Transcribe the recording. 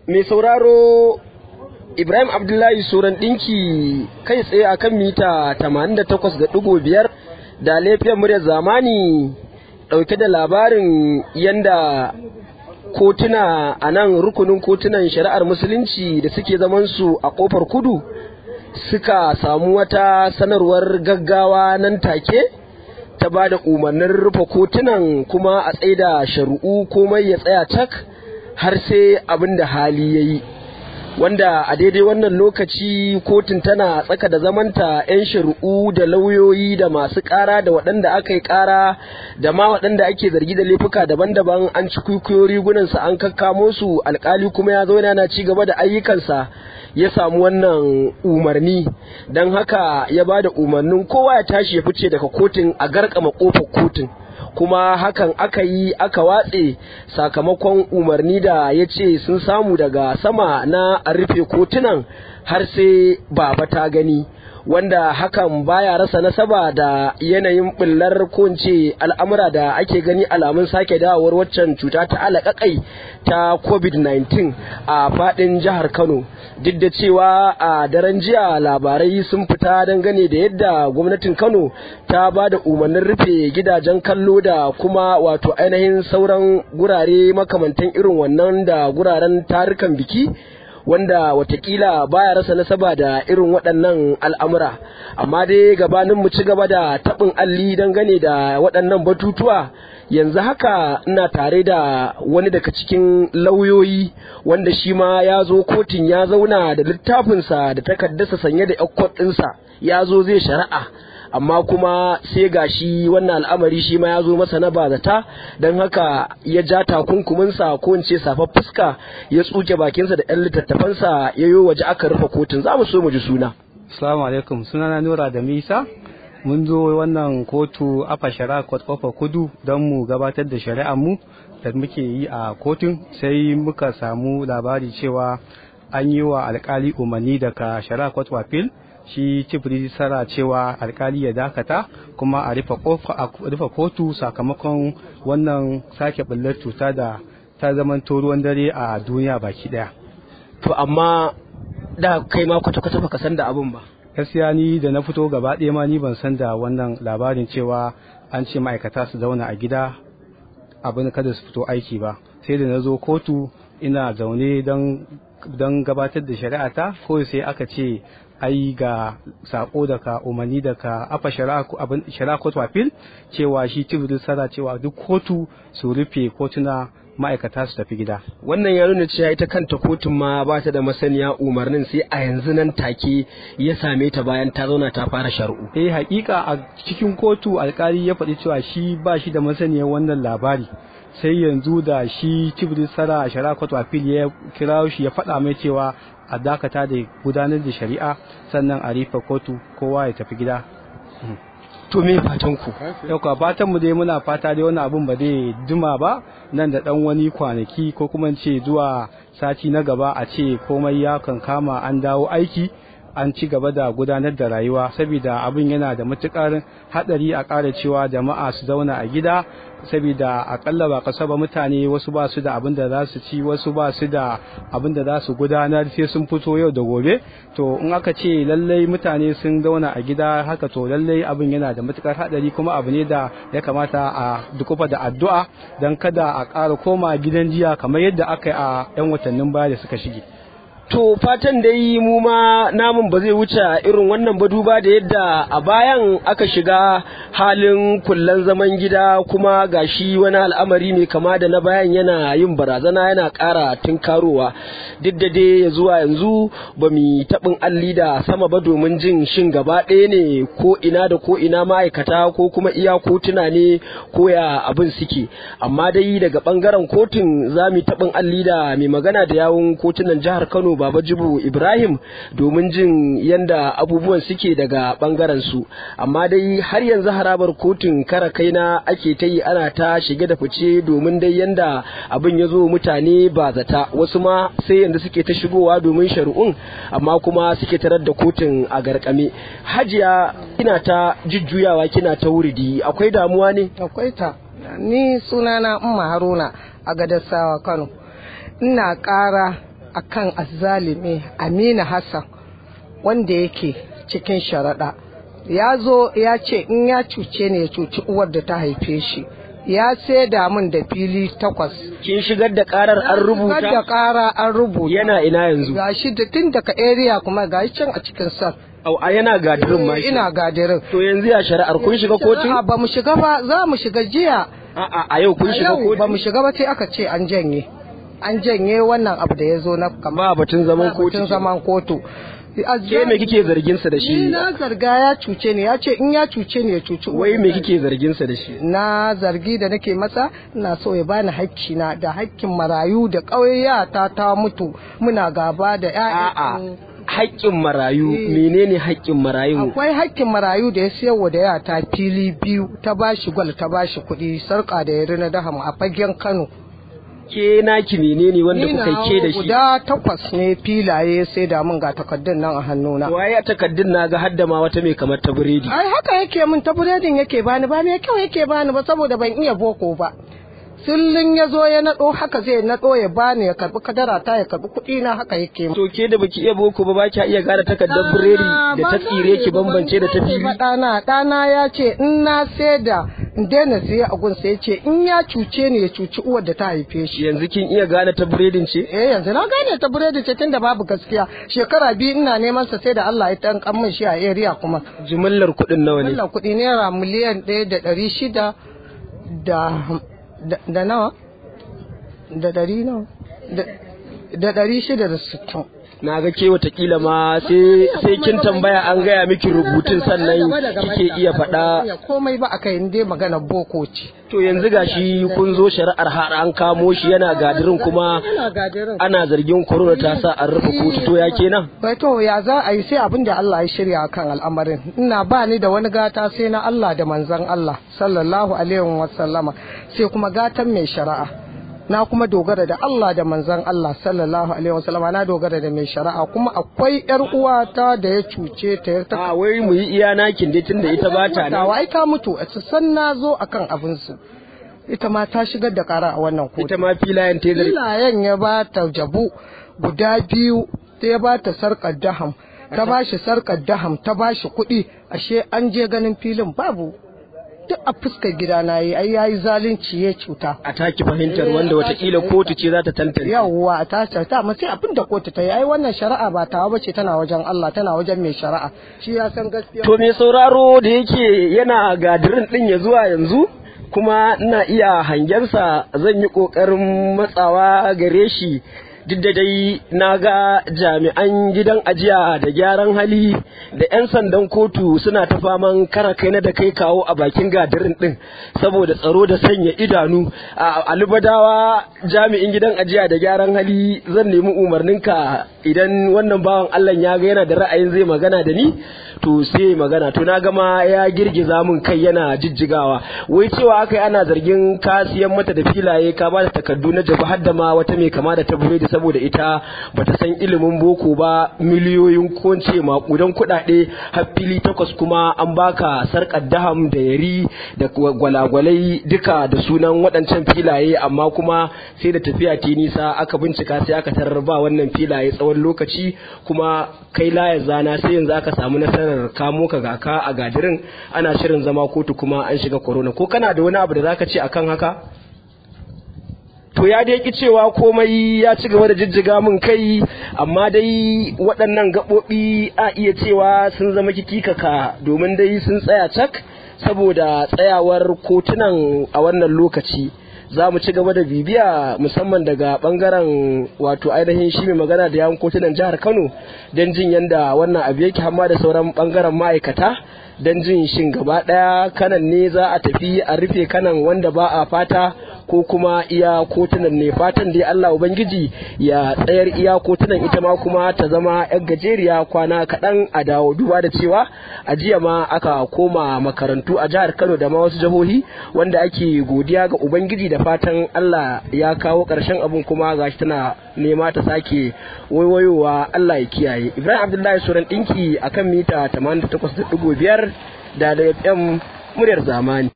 mai sauraro Ibrahim Abdullahi Suran ɗinki kai tsaye a kan mita 88.5 da laifiyar muryar zamani ɗauke da labarin yanda kotuna a nan rukunin kotunan shari'ar musulunci da suke zamansu a ƙofar kudu suka samu wata sanarwar gaggawa nan take ta ba da umarnin rufe kotunan kuma a tsaida shari'u komai ya tsaya tak har sai abin da hali ya yi wanda a daidai wannan lokaci kotun tana tsaka da zamanta 'yan shari'u da lauyoyi da masu ƙara da waɗanda aka yi ƙara da ma waɗanda ake zargi da laifuka daban-daban an ci kwikwiyo rigunansa an kakkamo su alkali kuma ya zauna na ci gaba da ayyukansa ya samu wannan umarni don haka ya ba da umarnin kowa ya tashi ya fice daga kotun a garkama kofar kotun kuma hakan aka yi aka watse sakamakon umarni da ya ce sun samu daga sama na a rufe kotunan har sai baba ta gani wanda hakan baya rasa nasaba da yanayin bullar kunce al'amura da ake gani alamun sake dawowar waccan cuta ta alaƙaƙai ta covid-19 a faɗin jihar kano duk da cewa a daren jiya labarai sun fita dangane da yadda gwamnatin kano ta ba da umarnin rufe gidajen kallo da kuma wato ainihin sauran gurare makamantan irin wannan da guraren tarukan biki wanda watakila baya rasa nasaba da irin waɗannan al'amura amma dai gabanin mu ci gaba da taɓin alli dangane da waɗannan batutuwa yanzu haka ina tare da wani daga cikin lauyoyi wanda shi ma ya zo kotun ya zauna da littafinsa da takardarsa sanye da ɗinsa ya zo zai shari'a amma kuma sai ga shi wannan al'amari shi ma ya zo masa na bazata don haka ya ja takunkuminsa ko in ce safar fuska ya tsuke bakinsa da ɗan littattafansa ya yi waje aka rufe kotun za mu so mu ji suna. Assalamu alaikum sunana Nura da Misa mun zo wannan kotu afa shari'a court kofa kudu don mu gabatar da shari'ar mu da muke yi a kotun sai muka samu labari cewa an yi wa alkali umarni daga shari'a court appeal shi chief sara cewa alkali ya dakata kuma a rufe kotu sakamakon wannan sake bullar cuta da ta zamanto ruwan dare a duniya baki daya to amma da kai ma kwata-kwata baka san da abun ba gaskiya ni da na fito gaba ɗaya ma ni ban san da wannan labarin cewa an ce ma'aikata su zauna a gida abin kada su fito aiki ba sai da na zo kotu ina zaune don gabatar da shari'ata ko sai aka ce ai ga sako daga umarni daga afa shari'a kotu appeal cewa shi tibirin sara cewa duk kotu su rufe kotuna ma'aikata su tafi gida. Wannan ya nuna cewa ita kanta kotun ma ba ta da masaniya umarnin sai a yanzu nan take ya same ta bayan ta zauna ta fara shari'u. Eh hakika a cikin kotu alkali ya faɗi cewa shi ba shi da masaniyar wannan labari. sai yanzu da shi tibirin sara a shari'a kotu appeal ya kira shi ya faɗa mai cewa a dakata da gudanar da shari'a sannan a rufe kotu kowa ya tafi gida. to me fatan ku yau ka fatan mu dai muna fata dai wani abun ba zai jima ba nan da dan wani kwanaki ko kuma ce zuwa sati na gaba a ce komai ya kan kama an dawo aiki an ci gaba da gudanar da rayuwa saboda abin yana da matukar hadari a ƙara cewa jama'a su zauna a gida saboda akalla ba kasa ba mutane wasu ba su da abin da za su ci wasu ba su da abin da za su gudanar sai sun fito yau da gobe to in aka ce lallai mutane sun zauna a gida haka to lallai abin yana da matukar hadari kuma abu ne da ya kamata a dukufa da addu'a don kada a ƙara koma gidan jiya kamar yadda aka yi a 'yan watannin baya da suka shige. To fatan da yi mu ma namun ba zai wuce irin wannan ba duba da yadda a bayan aka shiga halin kullan zaman gida kuma gashi wani al'amari mai kama da na bayan yana yin barazana yana ƙara tunkarowa duk da dai ya zuwa yanzu ba mu taɓin alli da sama ba domin jin shin gaba ɗaya ne ko ina da ko ina ma'aikata ko kuma iya kotuna ne ko ya abin suke amma dai daga ɓangaren kotun za mu taɓin alli da mai magana da yawun kotunan jihar Kano Baba Jibu Ibrahim domin jin yanda abubuwan suke daga bangaren su amma dai har yanzu harabar kotun kara kaina ake ta yi ana ta shige da fice domin dai yanda abin ya zo mutane ba zata wasu ma sai yanzu suke ta shigowa domin shari'un amma kuma suke tarar da kotun a garkame hajiya kina ta jujjuyawa kina ta wuridi akwai damuwa ne akwai ta ni sunana umma haruna a gadassawa kano ina ƙara akan azzalimi Amina Hassan wanda yake cikin sharaɗa ya zo ya ce in ya cuce ne ya cuci uwar da ta haife shi ya saida min da fili takwas kin shigar da karar an Shigar da rubuta ƙara an rubuta yana ina yanzu gashi da tun daga area kuma gashi can a cikin sal au a yana gadirin ma shi. ina gadirin to yanzu ya shari'ar kun shiga kotu A'a, ba mu shiga ba za mu shiga jiya a'a a yau kun shiga Yau ba mu kotu shiga ba sai aka ce an janye an janye wannan abu da ya zo na ba kama batun zaman kotu batun zaman kotu ke me kike zargin sa da ni shi na zarga ya cuce ni ya ce in ya cuce ni ya cuci wai me kike zargin sa da shi na zargi da nake masa ina so ya bani hakki na da hakkin marayu da ƙauyata ta mutu muna gaba da a'a ƴaƴan haƙƙin marayu Eh. menene haƙƙin marayu akwai hakkin marayu da ya siyarwa da yata fili biyu ta bashi gwal ta bashi kuɗi sarƙa da yari na daham a fagen Kano ke naki menene wanda Ni kuka nawa ke da shi guda takwas ne filaye sai da mun ga takardun nan a hannuna waye a takaddun na ga hadda ma wata mai kamar ta biredi ai haka yake min ta buredin yake bani ba me kyau yake bani ba saboda ban iya boko ba sillin ya zo ya naɗo haka zai naɗo ya bani ya karɓi kadara ta ya karɓi kuɗi na haka yake min. to ke da baki iya boko ba ba ki iya gane takardar biredi da ta tsire ki bambance da ta fili Ba ɗana ɗana ya ce in na saida in daina siya a gunsa ya ce in ya cuce ni ya cuci uwar da ta haife shi yanzu kin iya gane ta biredin ce eh yanzu na gane ta buredi ce tunda babu gaskiya shekara biyu ina neman sa sai da Allah ya tankan min shi a area kuma jimillar kuɗin nawa ne wannan kuɗi naira miliyan ɗaya da ɗari shida da da da nawa da ɗari nawa da da ɗari shida da sittin na ga ke watakila ma sai sai kin tambaya an gaya miki rubutun sannan kike iya faɗa komai ba aka yi dai magana boko ce to yanzu gashi kun zo shari'ar har an kamo shi yana gadirin kuma ina gadirin ana zargin korona ta sa an rufe kotu to ya kenan bai to ya za a yi sai abin da Allah ya shirya kan al'amarin ina ba ni da wani gata sai na Allah da manzon Allah sallallahu alaihi wa sallama sai kuma gatan mai shari'a na kuma dogara da Allah da manzon Allah sallallahu alaihi wa sallama na dogara da mai shari'a kuma akwai yar uwata da ya cuce ta ya ta a wai mu yi iya nakin dai tunda ita ba ta nan ai ta mutu a san na zo akan abin su ita ma ta shigar da kara a wannan kotu ita ma filayen ta zargi filayen ya ba ta jabu guda biyu ta ya ba ta sarƙar daham ta ba shi sarƙar daham ta ba shi kuɗi ashe an je ganin filin babu duk a fuskar gida na yi ai yayi zalunci ya cuta a taki fahimtar wanda watakila kotu ce za ta tantance yawwa ta ta amma sai abin da kotu ta yi ai wannan shari'a ba tawa bace tana wajen Allah tana wajen mai shari'a shi ya san gaskiya To mai sauraro da yake yana gadirin ɗin ya zuwa yanzu kuma ina iya hangensa zan yi ƙoƙarin matsawa gare shi duk da dai na ga jami'an gidan ajiya da gyaran hali da 'yan sandan kotu suna ta faman kara kai na da kai kawo a bakin gadirin ɗin saboda tsaro da sanya idanu a alibadawa jami'in gidan ajiya da gyaran hali zan nemi umarninka idan wannan bawan allah ya ga yana da ra'ayin zai magana da ni to sai magana to na gama ya girgiza min kai yana jijjigawa wai cewa aka yi ana zargin ka siyan mata da filaye ka ba da takardu na jabu har da ma wata mai kama da ta buredi saboda ita bata san ilimin boko ba miliyoyin ko in ce makudan kuɗaɗe har fili takwas kuma an baka sarƙar daham da yari da gwalagwalai duka da sunan waɗancan filaye amma kuma sai da tafiya ta nisa aka bincika sai aka tarar ba wannan filaye tsawon lokaci kuma kai layar zana sai yanzu aka samu nasarar kamo ka ga ka a gadirin ana shirin zama kotu kuma an shiga corona ko kana da wani abu da zaka ce akan haka to ya dai ki cewa komai ya ci gaba da jijjiga min kai amma dai waɗannan gaɓoɓi a iya cewa sun zama kikikaka domin dai sun tsaya cak saboda tsayawar kotunan a wannan lokaci za mu ci gaba da bibiya musamman daga bangaren wato ainihin shi mai magana da yawon kotunan jihar kano don jin yadda wannan abu yake hamma da sauran bangaren ma'aikata don jin shin gaba daya kanan ne za a tafi a rufe kanan wanda ba a fata ko kuma iya kotunan ne fatan dai Allah Ubangiji ya tsayar iya kotunan ita ma kuma ta zama yan gajeriya kwana kaɗan a dawo duba da cewa a jiya ma aka koma makarantu a jihar Kano da ma wasu jihohi wanda ake godiya ga Ubangiji da fatan Allah ya kawo ƙarshen abun kuma gashi tana nema ta sake waiwayowa Allah ya kiyaye Ibrahim Abdullahi Suran ɗinki akan mita 88.5 da da FM muryar zamani